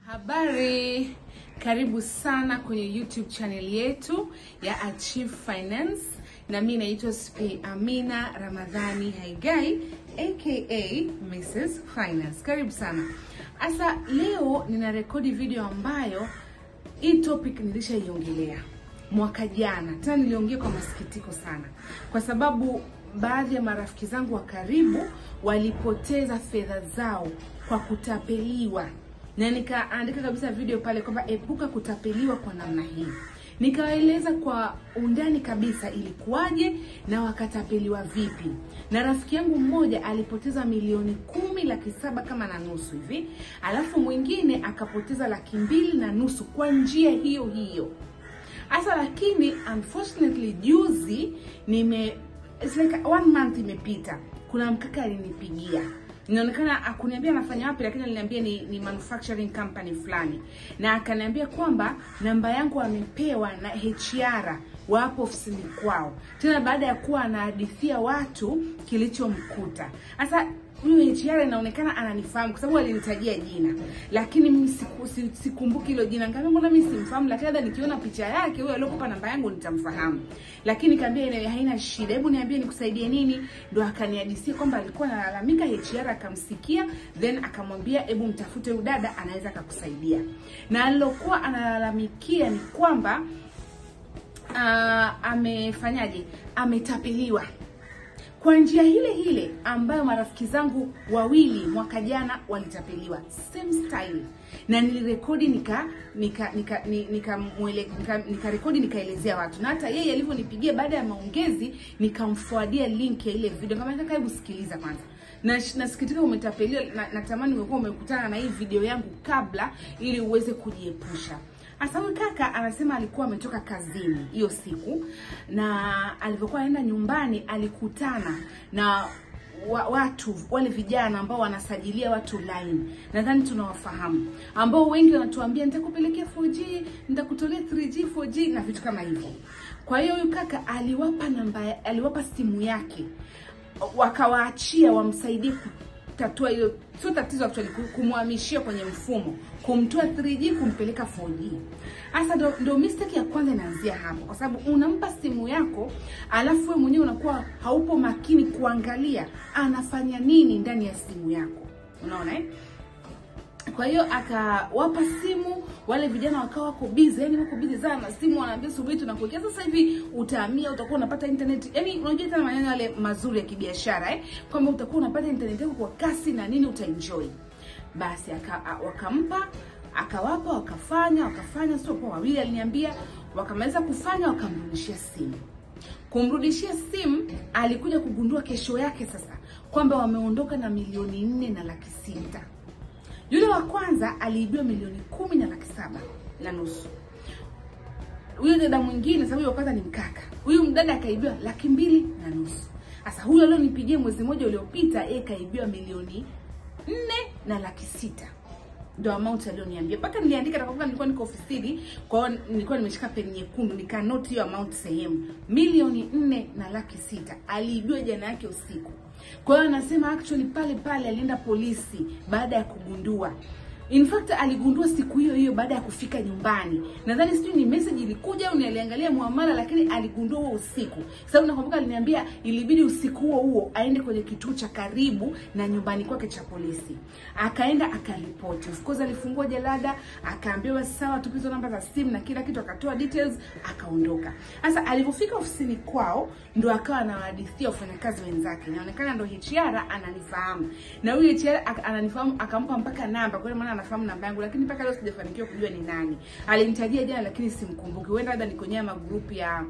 Habari, karibu sana kwenye YouTube channel yetu ya Achieve Finance, na mimi naitwa Spi Amina Ramadhani Haigai aka Mrs Finance. Karibu sana. Asa leo nina rekodi video ambayo hii topic nilishaiongelea mwaka jana, tena niliongea kwa masikitiko sana, kwa sababu baadhi ya marafiki zangu wa karibu walipoteza fedha zao kwa kutapeliwa na nikaandika kabisa video pale kwamba epuka kutapeliwa kwa namna hii. Nikawaeleza kwa undani kabisa ilikuwaje na wakatapeliwa vipi. Na rafiki yangu mmoja alipoteza milioni kumi laki saba kama na nusu hivi, alafu mwingine akapoteza laki mbili na nusu kwa njia hiyo hiyo. Hasa lakini unfortunately juzi nime it's like one month imepita, kuna mkaka alinipigia inaonekana akuniambia anafanya wapi, lakini aliniambia ni, ni manufacturing company fulani, na akaniambia kwamba namba yangu amepewa na HR wa hapo ofisini kwao, tena baada ya kuwa anahadithia watu kilichomkuta. Sasa huyu HR inaonekana ananifahamu kwa sababu alinitajia jina, lakini mimi siku, si- sikumbuki hilo jina. Nikamwambia mbona mimi simfahamu, lakini labda nikiona picha yake huyo aliyokupa namba yangu nitamfahamu. Lakini nikamwambia ile haina shida, hebu niambie nikusaidie nini. Ndo akanihadisia kwamba alikuwa analalamika, HR akamsikia, then akamwambia hebu mtafute huyu dada, anaweza akakusaidia. Na alilokuwa analalamikia ni kwamba uh, amefanyaje, ametapeliwa kwa njia ile ile ambayo marafiki zangu wawili mwaka jana walitapeliwa same style, na nilirekodi nika nika nika ni- nika mwele- nika nikarekodi nikaelezea watu, na hata yeye alivyonipigia baada ya maongezi nikamfuadia link ya ile video, kama nataka hebu sikiliza kwanza na nasikitika umetapeliwa, na natamani ungekuwa umekutana na hii video yangu kabla, ili uweze kujiepusha. Hasa huyu kaka anasema alikuwa ametoka kazini hiyo siku, na alivyokuwa anaenda nyumbani alikutana na wa, watu wale vijana ambao wanasajilia watu line, nadhani tunawafahamu, ambao wengi wanatuambia nitakupelekea 4G, nitakutolea 3G, 4G na vitu kama hivyo. Kwa hiyo huyu kaka aliwapa namba, aliwapa simu yake wakawaachia wamsaidie kutatua hiyo, sio tatizo actually, ku- kumhamishia kwenye mfumo, kumtoa 3G kumpeleka 4G. Hasa ndo, ndo mistake ya kwanza inaanzia hapo, kwa sababu unampa simu yako alafu wewe mwenyewe unakuwa haupo makini kuangalia anafanya nini ndani ya simu yako, unaona eh? Kwa hiyo akawapa simu wale vijana wakawa wako busy, yani wako busy sana na simu, wanaambia subiri tunakuwekea sasa hivi, utahamia, utakuwa unapata internet. Yani unajua tena maneno yale mazuri ya kibiashara eh, kwamba utakuwa unapata internet yako kwa kasi na nini, utaenjoy. Basi aka, a- wakampa akawapa, wakafanya wakafanya, sio kwa wawili, aliniambia wakamaliza kufanya, wakamrudishia simu kumrudishia simu alikuja kugundua kesho yake sasa kwamba wameondoka na milioni nne na laki sita. Yule wa kwanza aliibiwa milioni kumi na laki saba na nusu. Huyo dada mwingine, sababu huyo wa kwanza ni mkaka, huyu mdada akaibiwa laki mbili na nusu. Sasa huyo alionipigia mwezi mmoja uliopita, yeye kaibiwa milioni nne na laki sita ndo amount alioniambia, mpaka niliandika nakumbuka, nilikuwa niko ofisini, kwa hiyo nilikuwa nimeshika peni nyekundu, nika note hiyo amount sehemu, milioni nne na laki sita aliibiwa jana yake usiku. Kwa hiyo anasema actually pale pale alienda polisi baada ya kugundua In fact aligundua siku hiyo hiyo baada ya kufika nyumbani. Nadhani sijui ni message ilikuja au ni aliangalia muamala, lakini aligundua huo usiku. Sababu nakumbuka aliniambia ilibidi usiku huo huo aende kwenye kituo cha karibu na nyumbani kwake cha polisi. Akaenda akaripoti. Of course alifungua jalada, akaambiwa sawa, tupe hizo namba za simu na kila kitu, akatoa details, akaondoka. Sasa alivyofika ofisini kwao ndo akawa anawahadithia wafanyakazi wenzake. Inaonekana ndo HR ananifahamu. Na huyu HR ak- ananifahamu akampa mpaka namba, kwa hiyo maana anafahamu namba yangu, lakini mpaka leo sijafanikiwa kujua ni nani. Alinitajia jana lakini simkumbuki. Huenda labda ni kwenye magroup ya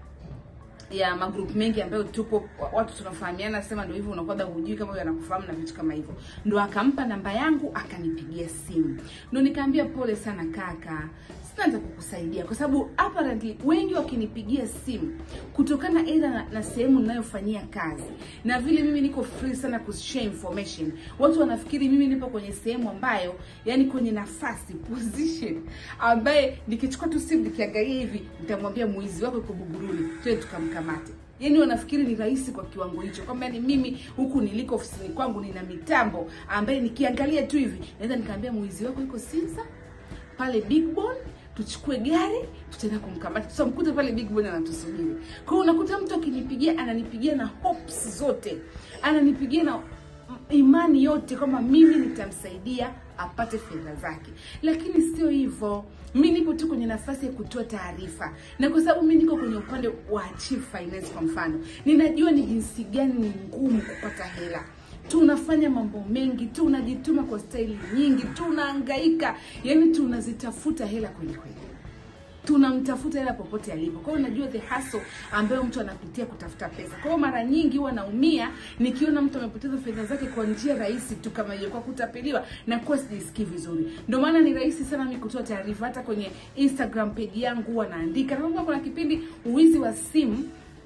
ya magroup mengi ambayo tupo watu tunafahamiana, sema ndio hivyo, unakuwa labda hujui kama huyo anakufahamu na vitu kama hivyo. Ndo akampa namba yangu akanipigia simu, ndo nikaambia pole sana kaka, sina cha kukusaidia kwa sababu apparently wengi wakinipigia simu kutokana aidha na, na sehemu ninayofanyia kazi na vile mimi niko free sana kushare information, watu wanafikiri mimi nipo kwenye sehemu ambayo yani kwenye nafasi position ambaye nikichukua tu simu nikiangalia hivi nitamwambia mwizi wako yuko Buguruni, twende tukamkamate. yani wanafikiri ni rahisi kwa kiwango hicho kwamba ni mimi huku niliko ofisini kwangu nina mitambo ambaye nikiangalia tu hivi naweza nikaambia mwizi wako yuko Sinza pale Big Bone tuchukue gari tutaenda kumkamata tutamkuta pale Big Bone anatusubiri. Kwa hiyo unakuta mtu akinipigia ananipigia na hopes zote, ananipigia na imani yote kwamba mimi nitamsaidia apate fedha zake, lakini sio hivyo. Mi nipo tu kwenye nafasi ya kutoa taarifa, na kwa sababu mi niko kwenye upande wa chief finance, kwa mfano, ninajua ni jinsi gani ni ngumu kupata hela tunafanya mambo mengi, tunajituma kwa staili nyingi, tunahangaika, yani tunazitafuta hela kweli kweli tunamtafuta hela popote alipo. Kwa hiyo najua the hustle ambayo mtu anapitia kutafuta pesa. Kwa hiyo mara nyingi huwa naumia nikiona mtu amepoteza fedha zake kwa njia rahisi tu kama hiyo, kwa kutapeliwa na kuwa sijisikii vizuri. Ndio maana ni rahisi sana mimi kutoa taarifa. Hata kwenye Instagram page yangu huwa naandika, nakumbuka kuna kipindi uwizi wa simu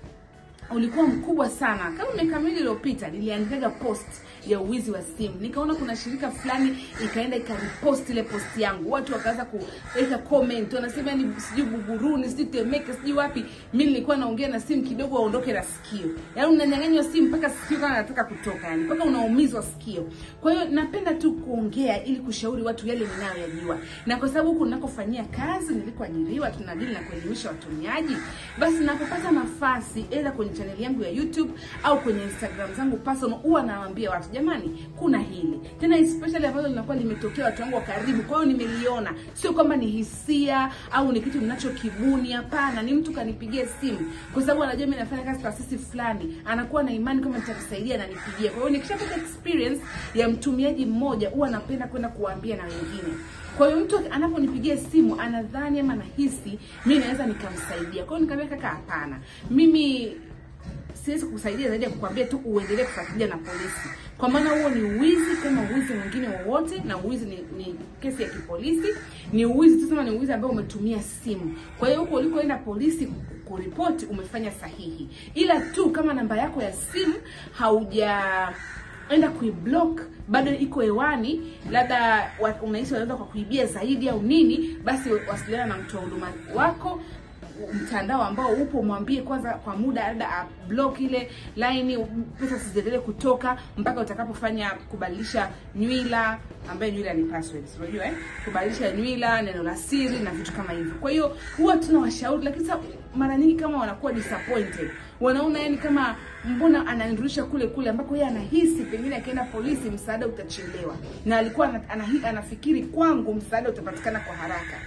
ulikuwa mkubwa sana. Kama miaka miwili iliyopita niliandikaga post ya uwizi wa simu, nikaona kuna shirika fulani ikaenda ikaripost ile post yangu, watu wakaanza kuweka comment, wanasema ni sijui Buguruni, sijui Temeke, sijui wapi. Mimi nilikuwa naongea na simu kidogo, waondoke na sikio, yaani unanyang'anywa simu mpaka sikio kama nataka kutoka, yani mpaka unaumizwa sikio. Kwa hiyo napenda tu kuongea ili kushauri watu yale ninayoyajua, na kwa sababu huku ninakofanyia kazi, nilikoajiriwa, tunadili na kuelimisha watumiaji, basi napopata nafasi aidha kwenye channel yangu ya YouTube au kwenye Instagram zangu personal, huwa nawaambia watu jamani, kuna hili tena, especially ambalo linakuwa limetokea watu wangu wa karibu. Kwa hiyo nimeliona, sio kwamba ni hisia au ni kitu ninachokibuni. Hapana, ni mtu kanipigia simu kwa sababu anajua mimi nafanya kazi taasisi fulani, anakuwa na imani kama nitamsaidia na nipigie. Kwa hiyo nikishapata experience ya mtumiaji mmoja, huwa napenda kwenda kuwaambia na wengine. Kwa hiyo mtu anaponipigia simu anadhani ama anahisi mimi naweza nikamsaidia. Kwa hiyo nikamwambia kaka, hapana, mimi siwezi kukusaidia zaidi ya kukwambia tu uendelee kufuatilia na polisi, kwa maana huo ni uwizi kama uwizi mwingine wowote, na uwizi ni, ni kesi ya kipolisi, ni uwizi tu, sema ni uwizi ambao umetumia simu. Kwa hiyo huko ulikoenda polisi kuripoti umefanya sahihi, ila tu kama namba yako ya simu hauja enda kuiblock bado iko hewani, labda unahisi wanaweza kwa kuibia zaidi au nini, basi wasiliana na mtoa huduma wako mtandao ambao upo, mwambie kwanza kwa muda, labda block ile line, pesa zisiendelee kutoka mpaka utakapofanya kubadilisha nywila, ambaye nywila ni passwords, unajua eh, kubadilisha nywila, neno la siri na vitu kama hivyo. Kwa hiyo huwa tunawashauri, lakini sasa mara nyingi kama wanakuwa disappointed, wanaona yani kama mbona ananirudisha kule kule ambako yeye anahisi pengine akienda polisi msaada utachelewa, na alikuwa anahi, anafikiri kwangu msaada utapatikana kwa haraka.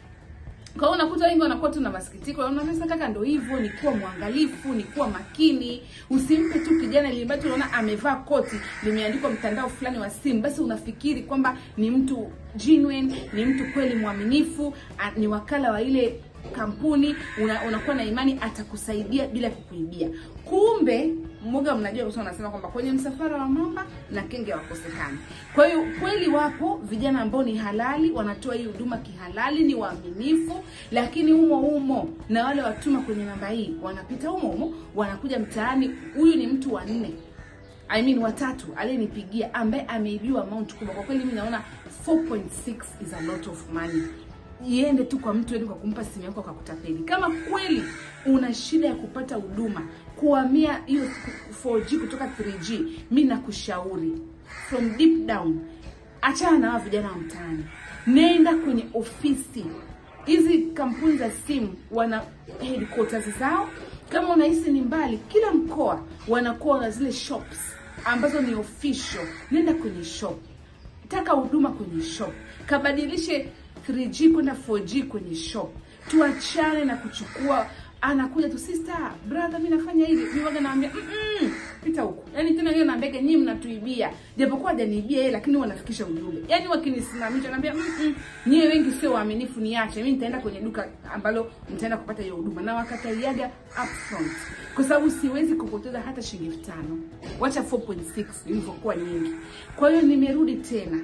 Kwa hiyo unakuta wengi wanakuwa tu na masikitiko. Unaona kaka, ndio hivyo, ni kuwa mwangalifu, ni kuwa makini. Usimpe tu kijana ile ambaye unaona amevaa koti limeandikwa mtandao fulani wa simu, basi unafikiri kwamba ni mtu genuine, ni mtu kweli mwaminifu, ni wakala wa ile kampuni, una, unakuwa na imani atakusaidia bila kukuibia. Kumbe mmoja, mnajua usio anasema kwamba kwenye msafara wa mamba na kenge wakosekani. Kwa hiyo kweli wapo vijana ambao ni halali, wanatoa hii huduma kihalali, ni waaminifu, lakini humo humo na wale watuma kwenye namba hii wanapita humo humo, wanakuja mtaani. Huyu ni mtu wa nne I mean watatu aliyenipigia ambaye ameibiwa amount kubwa. Kwa kweli mimi naona 4.6 is a lot of money iende tu kwa mtu yani kwa kumpa simu yako akakutapeli. Kama kweli una shida ya kupata huduma kuhamia hiyo 4G kutoka 3G, mi nakushauri from deep down, achana na hao vijana wa mtaani, nenda kwenye ofisi hizi. Kampuni za simu wana headquarters zao. Kama unahisi ni mbali, kila mkoa wanakuwa na zile shops ambazo ni official. Nenda kwenye shop, taka huduma kwenye shop, kabadilishe 3G kwenda 4G kwenye shop. Tuachane na kuchukua, anakuja tu sister brother, mimi nafanya hivi, mimi waga naambia mm -mm, pita huko. Yani tena yeye naambia nyinyi mnatuibia, japokuwa hajaniibia yeye, lakini wanafikisha ujumbe. Yani wakinisimamisha naambia mm -mm, nyie wengi sio waaminifu, niache mimi, nitaenda kwenye duka ambalo mtaenda kupata hiyo huduma, na wakataliaga upfront kwa sababu siwezi kupoteza hata shilingi elfu tano wacha 4.6 ilivyokuwa nyingi. Kwa hiyo nimerudi tena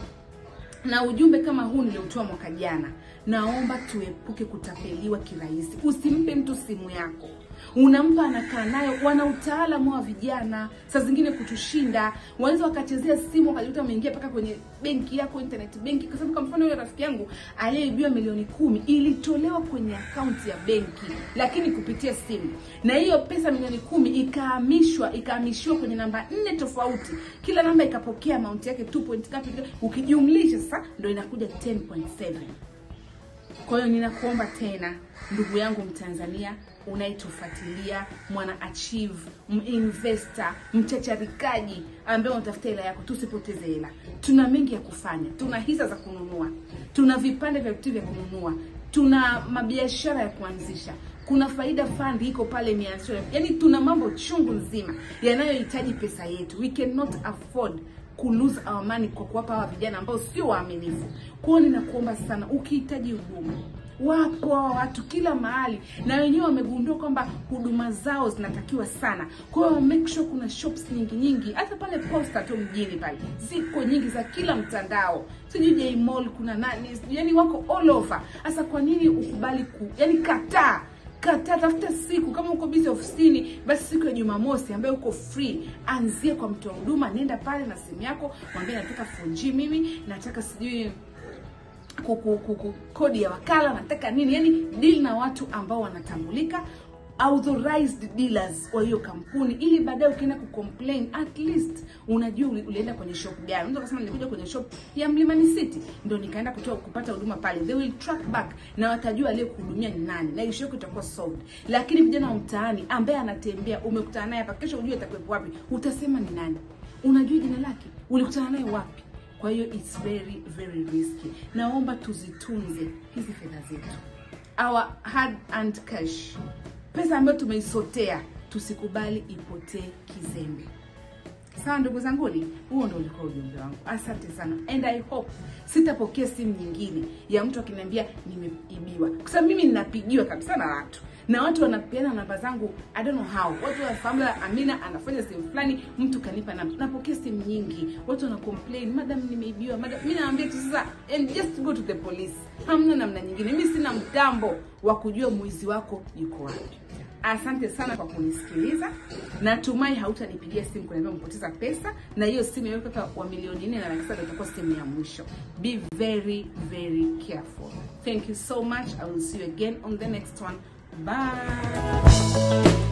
na ujumbe kama huu niliotoa mwaka jana, naomba tuepuke kutapeliwa kirahisi. Usimpe mtu simu yako unampa anakaa nayo. Wana utaalamu wa vijana, saa zingine kutushinda, wanaweza wakachezea simu wakajikuta wameingia mpaka kwenye benki yako, internet benki. Kwa sababu kwa mfano yule rafiki yangu aliyeibiwa milioni kumi ilitolewa kwenye akaunti ya benki, lakini kupitia simu, na hiyo pesa milioni kumi ikahamishwa ikahamishiwa kwenye namba nne tofauti, kila namba ikapokea amount yake 2 point ngapi, ukijumlisha sasa ndio inakuja 10.7. Kwa hiyo ninakuomba tena ndugu yangu Mtanzania unayetufuatilia, mwana achieve, investor, mchacharikaji ambaye unatafuta hela yako, tusipoteze hela. Tuna mengi ya kufanya, tuna hisa za kununua, tuna vipande vya vitu vya kununua, tuna mabiashara ya kuanzisha kuna faida fund iko pale imeanzishwa, yaani tuna mambo chungu nzima yanayohitaji pesa yetu. We cannot afford ku lose our money kwa kuwapa hawa vijana ambao sio waaminifu. Kwa hiyo ninakuomba sana, ukihitaji huduma wapo hawa watu kila mahali, na wenyewe wamegundua kwamba huduma zao zinatakiwa sana. Kwa hiyo make sure kuna shops nyingi nyingi, hata pale posta tu mjini pale ziko nyingi za kila mtandao, sijui J Mall, kuna nani, yani wako all over. Sasa kwa nini ukubali ku, yani kataa Kata, tafuta siku kama uko busy ofisini, basi siku ya Jumamosi ambayo uko free, anzie kwa mtoa huduma, nenda pale na simu yako, mwambie nataka 4G mimi, nataka sijui kuku, kuku, kodi ya wakala, nataka nini, yani deal na watu ambao wanatambulika authorized dealers wa hiyo kampuni, ili baadaye ukienda kucomplain at least unajua ulienda kwenye shop gani. Unaweza kusema nilikuja kwenye shop ya Mlimani City ndio nikaenda kutoa kupata huduma pale, they will track back na watajua aliyekuhudumia ni nani na issue yako itakuwa solved. Lakini vijana wa mtaani ambaye anatembea, umekutana naye hapa, kesho ujue atakuwepo wapi, utasema ni nani? Unajua jina lake, ulikutana naye wapi? Kwa hiyo it's very very risky. Naomba tuzitunze hizi fedha zetu, our hard earned cash pesa ambayo tumeisotea tusikubali ipotee kizembe. Sawa ndugu zanguni, huo ndo ulikuwa ujumbe wangu. Asante sana, and I hope sitapokea simu nyingine ya mtu akiniambia nimeibiwa, kwa sababu mimi ninapigiwa kabisa na watu na watu wanapeana namba zangu, I don't know how. Watu wanafahamu la Amina anafanya sehemu fulani, mtu kanipa namba. Napokea simu nyingi, watu wana complain, madam, nimeibiwa madam. Mimi naambia tu sasa, and just go to the police. Hamna namna nyingine, mimi sina mtambo wa kujua mwizi wako yuko wapi. Asante sana kwa kunisikiliza. Natumai hautanipigia simu kuniambia mpoteza pesa, na hiyo simu yako kaka wa milioni nne na laki saba itakuwa simu ya mwisho. Be very very careful. Thank you so much. I will see you again on the next one. Bye.